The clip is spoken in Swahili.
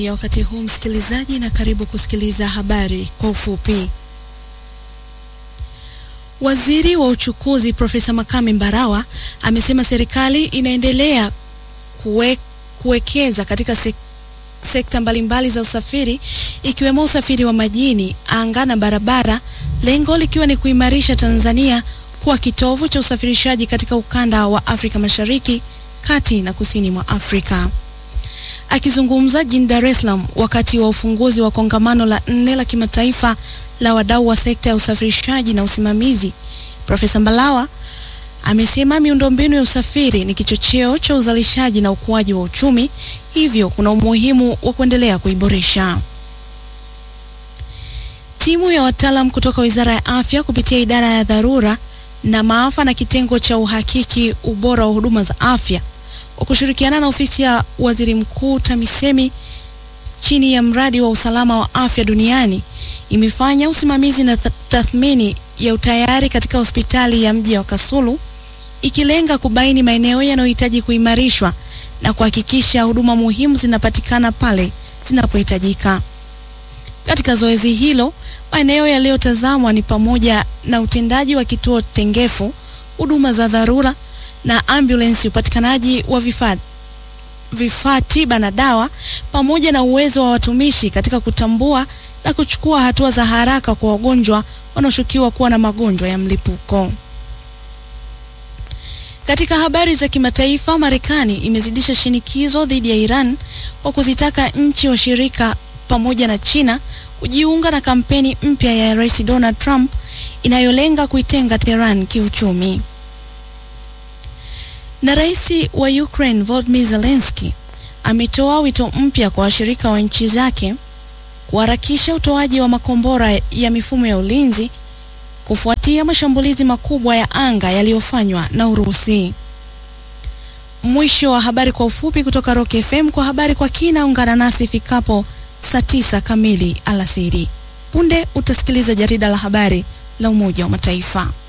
ya wakati huu msikilizaji, na karibu kusikiliza habari kwa ufupi. Waziri wa uchukuzi Profesa Makame Mbarawa amesema serikali inaendelea kuwe, kuwekeza katika sek, sekta mbalimbali za usafiri ikiwemo usafiri wa majini, anga na barabara, lengo likiwa ni kuimarisha Tanzania kuwa kitovu cha usafirishaji katika ukanda wa Afrika Mashariki, kati na kusini mwa Afrika. Akizungumza jijini Dar es Salaam wakati wa ufunguzi wa kongamano la nne la kimataifa la wadau wa sekta ya usafirishaji na usimamizi, Profesa Mbarawa amesema miundombinu ya usafiri ni kichocheo cha uzalishaji na ukuaji wa uchumi, hivyo kuna umuhimu wa kuendelea kuiboresha. Timu ya wataalam kutoka Wizara ya Afya kupitia idara ya dharura na maafa na kitengo cha uhakiki ubora wa huduma za afya kwa kushirikiana na ofisi ya Waziri Mkuu TAMISEMI chini ya mradi wa usalama wa afya duniani imefanya usimamizi na tathmini ya utayari katika hospitali ya mji wa Kasulu ikilenga kubaini maeneo yanayohitaji kuimarishwa na kuhakikisha huduma muhimu zinapatikana pale zinapohitajika. Katika zoezi hilo, maeneo yaliyotazamwa ni pamoja na utendaji wa kituo tengefu, huduma za dharura na ambulensi, upatikanaji wa vifaa vifaa tiba na dawa, pamoja na uwezo wa watumishi katika kutambua na kuchukua hatua za haraka kwa wagonjwa wanaoshukiwa kuwa na magonjwa ya mlipuko. Katika habari za kimataifa, Marekani imezidisha shinikizo dhidi ya Iran kwa kuzitaka nchi washirika pamoja na China kujiunga na kampeni mpya ya Rais Donald Trump inayolenga kuitenga Tehran kiuchumi. Na rais wa Ukraine Volodymyr Zelensky ametoa wito mpya kwa washirika wa nchi zake kuharakisha utoaji wa makombora ya mifumo ya ulinzi kufuatia mashambulizi makubwa ya anga yaliyofanywa na Urusi. Mwisho wa habari kwa ufupi kutoka Rock FM. Kwa habari kwa kina, ungana nasi ifikapo saa tisa kamili alasiri. Punde utasikiliza jarida la habari la Umoja wa Mataifa.